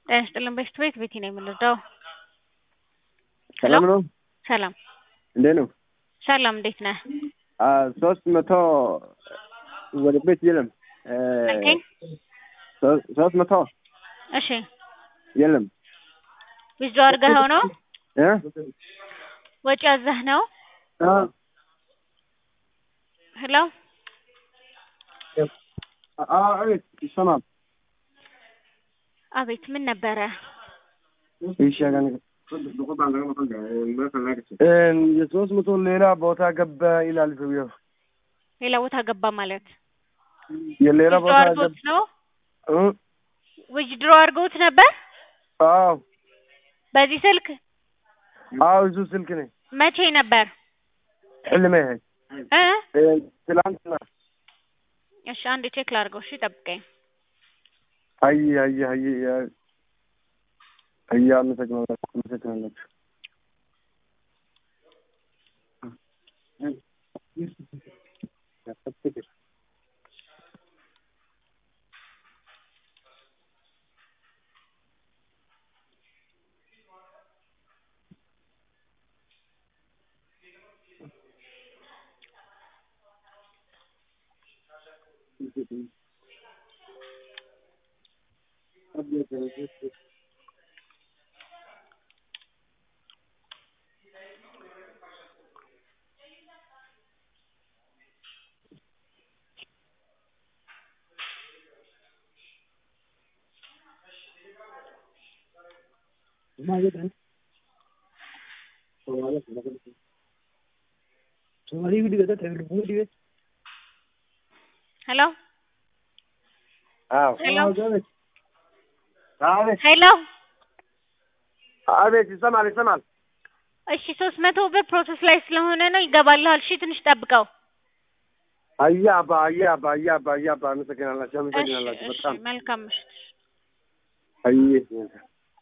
ጤና ይስጥልን በሽት ቤት ቤቲ ነው የምንረዳው። ሰላም ነው? ሰላም እንዴት ነው? ሰላም እንዴት ነህ? ሶስት መቶ ወደ ቤት የለም። አልከኝ? ሶ- ሶስት መቶ እሺ የለም ዊዝድሮ አድርገኸው ነው? እ? ወጪ ያዘህ ነው? አ፣ ሄሎ አ፣ አቤት ይሰማል። አቤት ምን ነበረ? ይሻላል። የሶስት መቶ ሌላ ቦታ ገባ ይላል ሰውየው። ሌላ ቦታ ገባ ማለት የሌላ ዊዝድሮ ቦታ አድርጎት ገባ ነው? እ? ዊዝድሮ አድርጎት ነበር? አዎ በዚህ ስልክ አዎ፣ እሱ ስልክ ነኝ። መቼ ነበር? ሕልሜ እ እ፣ ትላንትና። እሺ አንድ ቼክ ላድርገው። እሺ ጠብቀኝ። አይ አይ አይ አይ፣ አይ አመሰግናለሁ አመሰግናለሁ። ሄሎ አዎ ሄሎ አቤት ሄሎ አቤት፣ ይሰማል ይሰማል። እሺ ሶስት መቶ ብር ፕሮሰስ ላይ ስለሆነ ነው ይገባልሃል። እሺ ትንሽ ጠብቀው። አያ አባ አያ አባ አያ አባ አያ አባ አመሰግናላችሁ እሺ አመሰግናላችሁ እሺ በጣም መልካም ምሽት። አይ